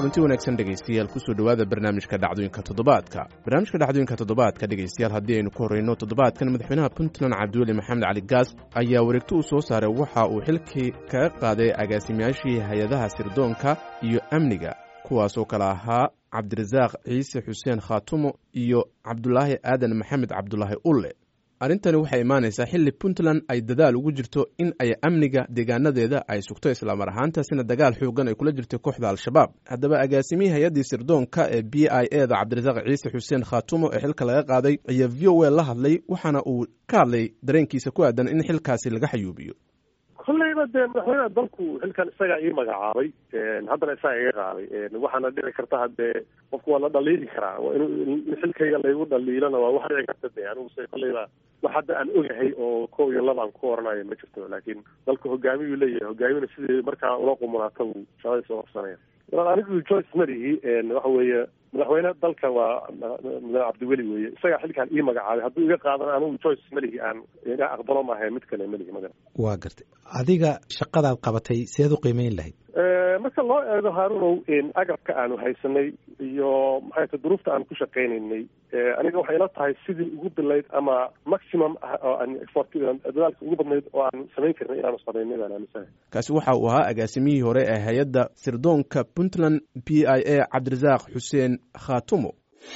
kulanti wanaagsan dhegaystayaal kusoo dhowaada barnaamijka dhacdooyinka toddobaadka barnaamijka dhacdooyinka toddobaadka dhegaystayaal haddii aynu ku horreyno toddobaadkan madaxweynaha puntland cabdiweli maxamed cali gaas ayaa wareegto uu soo saaray waxa uu xilkii kaga qaaday agaasimayaashii hay-adaha sirdoonka iyo amniga kuwaasoo kale ahaa cabdirasaaq ciise xuseen khaatumo iyo cabdulaahi aadan maxamed cabdulaahi ulle arrintani waxay imaanaysaa xilli puntland ay dadaal ugu jirto in ay amniga deegaanadeeda ay sugto islaamar ahaantaasina dagaal xoogan ay kula jirtay kooxda al-shabaab haddaba agaasimihii hay-addii sirdoonka ee b i e da cabdirasaaq ciise xuseen khaatumo ee xilka laga qaaday ayaa v o a la hadlay waxaana uu ka hadlay dareenkiisa ku aadan in xilkaasi laga xayuubiyo kolleyba dee madaxweynaha dalku xilkan isagaa ii magacaabay haddana isaga iga qaaday waxaana dhici karta haddee qofku waa la dhaliili karaa in xilkayga laygu dhaliilona waa wax dhici karta de aniguse kolleyba wax hadda aan ogahay oo kow iyo laba aan ku oranayo ma jirto laakiin dalku hogaamiyuu leeyahay hogaamina sidii markaa ula qumunaata buu shaqadii soo qabsanaya anigu joyce marihi waxa weeye madaxweyne dalka waa mudane cabdiweli weeye isagaa xilkaan ii magacaabay hadduu iga qaadan anigu joyce malihi aan iga aqbalo maaha mid kale malihi maga waa gartay adiga shaqadaad qabatay seed u qiimeyn lahayd marka loo eego haarunow agabka aanu haysanay iyo maxay ta duruufta aan ku shaqaynaynay aniga waxay ila tahay sidii ugu bilayd ama maximum oo aan effort dadaalka ugu badnayd oo aan samayn karnay inaanu samaynay baan aaminsahay kaasi waxa uu ahaa agaasimihii hore ee hay-adda sirdoonka puntland b i a cabdirasaaq xuseen khaatumo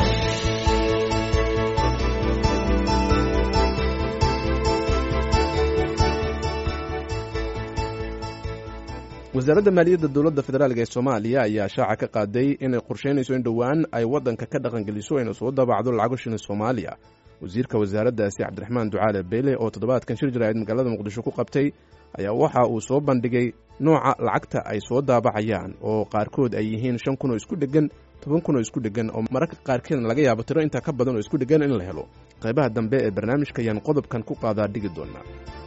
wasaaradda maaliyadda dowladda federaalk ee soomaaliya ayaa shaaca ka qaaday inay qorsheynayso in dhowaan ay waddanka ka dhaqangeliso ayna soo daabacdo lacago shilin soomaaliya wasiirka wasaaraddaasi cabdiraxmaan ducaale beyle oo toddobaadkan shir jaraa'id magaalada muqdisho ku qabtay ayaa waxa uu soo bandhigay nooca lacagta ay soo daabacayaan oo qaarkood ay yihiin shan kun oo isku dheggan toban kun oo isku dheggan oo mararka qaarkeedna laga yaabo tiro intaa ka badan oo isku dheggan in la helo qaybaha dambe ee barnaamijka ayaan qodobkan ku qaadaa dhigi doonaa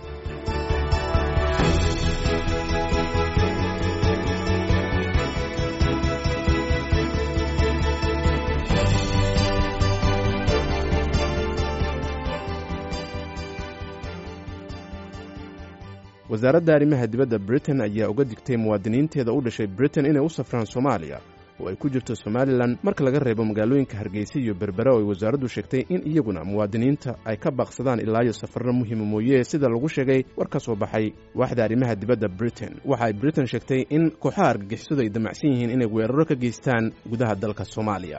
wasaaradda arrimaha dibadda britain ayaa uga digtay muwaadiniinteeda u dhashay britain inay u safraan soomaaliya oo ay ku jirto somalilan marka laga reebo magaalooyinka hargeysa iyo berbera oo ay wasaaraddu sheegtay in iyaguna muwaadiniinta ay ka baaqsadaan ilaa iyo safarro muhiima mooye sida lagu sheegay war ka soo baxay waaxda arrimaha dibadda britain waxa ay britain sheegtay in kooxaha argagixisadu ay damacsan yihiin inay weeraro ka geystaan gudaha dalka soomaaliya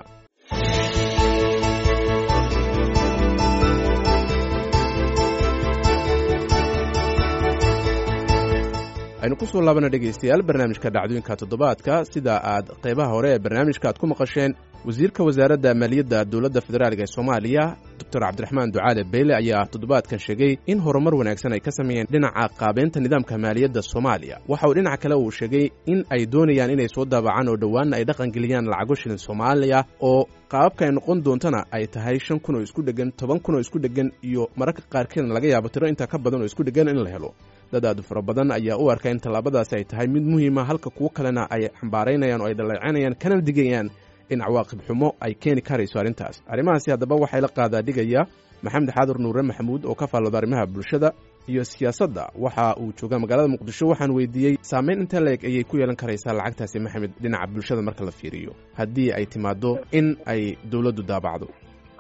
aynu ku soo laabana dhegaystayaal barnaamijka dhacdooyinka toddobaadka sida aad qaybaha hore ee barnaamijka aad ku maqasheen wasiirka wasaaradda maaliyadda dowladda federaalk ee soomaaliya doctor cabdiraxmaan ducaale beyle ayaa toddobaadkan sheegay in horumar wanaagsan ay ka sameeyeen dhinaca qaabeynta nidaamka maaliyadda soomaaliya waxa uu dhinaca kale uu sheegay in ay doonayaan inay soo daabacaan oo dhowaanna ay dhaqangeliyaan lacago shilin soomaaliya oo qaababka ay noqon doontana ay tahay shan kun oo isku dheggan toban kun oo isku dheggan iyo mararka qaarkeedna laga yaabo tiro intaa ka badan oo isku dheggan in la helo dad aadu fara badan ayaa u arka in tallaabadaasi ay tahay mid muhiima halka kuwo kalena ay xambaaraynayaan oo ay dhaleecanayaan kana digayaan in cawaaqib xumo ay keeni karayso arrintaas arrimahaasi haddaba waxay la qaadaa dhigaya maxamed xaadur nuure maxamuud oo ka faallooda arrimaha bulshada iyo siyaasadda waxa uu joogaa magaalada muqdisho waxaan weydiiyey saameyn inta la-eg ayay ku yeelan karaysaa lacagtaasi maxamed dhinaca bulshada marka la fiiriyo haddii ay timaado in ay dowladdu daabacdo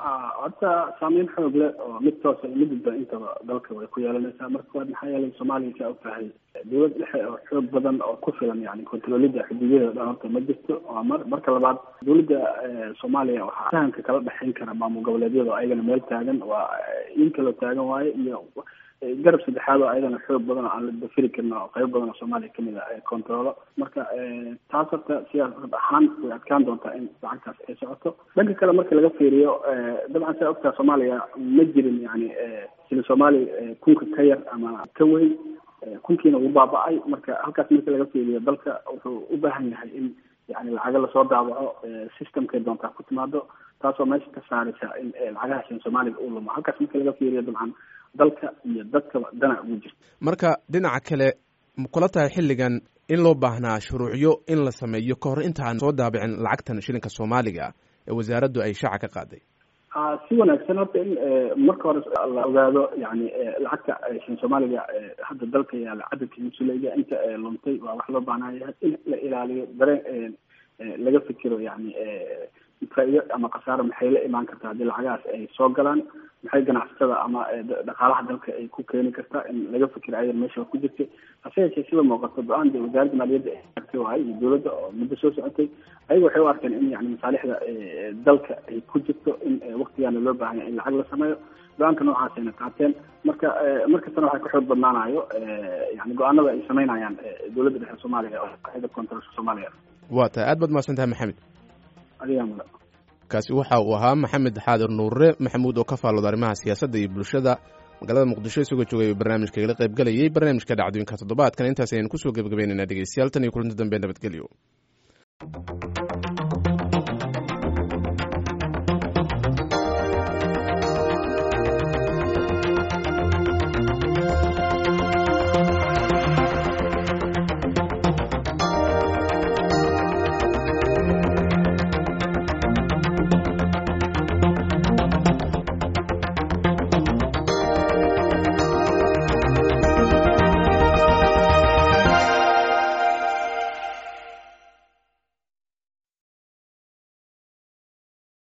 horta saameyn xoog leh oo mid toosa mid dadba intaba dalka way ku yeelanaysaa marka koowaad maxaa yeelay soomaaliya kaa og tahay dowlad dhexe oo xoog badan oo ku filan yani kontroolida xuduudyada dhan horta ma jirto waa mar marka labaad dowladda soomaaliya waxaa fahamka kala dhexayn kara maamul goboleedyada oo ayagana meel taagan waa in kaloo taagan waaye iyo garab saddexaad oo ayadana xoog badan oo aan la dafiri karin oo qayb badan oo soomaaliya kamid a controlo marka taas horta siyaasad ahaan way adkaan doontaa in lacagtaas ay socoto dhanka kale marka laga fiiriyo dabcan saa ogtaa soomaaliya ma jirin yani sila soomaaliya kunka ka yar ama ka weyn kunkiina uu baaba-ay marka halkaas marka laga fiiriyo dalka wuxuu u baahan yahay in yani lacago lasoo daawaco systemkay doontaa ku timaado taasoo meesha ka saaraysa in lacagahaas soomaaliga uu lumo halkaas marka laga fiiriyo dabcan dalka iyo dadkaba dana ugu jirta marka dhinaca kale ma kula tahay xilligan in loo baahnaa shuruucyo in la sameeyo ka hor intaan soo daabicin lacagtan shilinka soomaaliga ee wasaaraddu ay shaaca ka qaaday si wanaagsan horta in marka hore la ogaado yani lacagta shin soomaaliga hadda dalka yaala cadadka musulayga inta luntay waa wax loo baahnaayahay in la ilaaliyo dareen laga fikiro yani faa-ido ama khasaaro maxay la imaan kartaa haddii lacagahaas ay soo galaan maxay ganacsatada ama dhaqaalaha dalka ay ku keeni kartaa in laga fikiro ayada meesha ku jirtay hase yeeshee sida muuqato go-aan de wasaaradda maaliyadda ay waay iyo dowladda oo muddo soo socotay ayaga waxay u arkeen in yani masaalixda dalka ay ku jirto in waktigaana loo baahanya in lacag la sameeyo go-aanka noocaasayna qaateen marka markastana waxay ka xoog badnaanayo yani go-aanada ay sameynayaan dowladda dhexe soomaaliya oo qaida koontarolka soomaaliya waa tahay aad baad mahadsan tahay maxamed adigaa muda kaasi waxa uu ahaa maxamed xaadir nuure maxamuud oo ka faallooda arrimaha siyaasadda iyo bulshada magaalada muqdisho isagoo joogay barnaamijka igala qayb galayay barnaamijka dhacdooyinka toddobaadkan intaas ayaynu kusoo gebagabeynayna dhegeystayaal tan iyo kulanti dambe nabadgelyo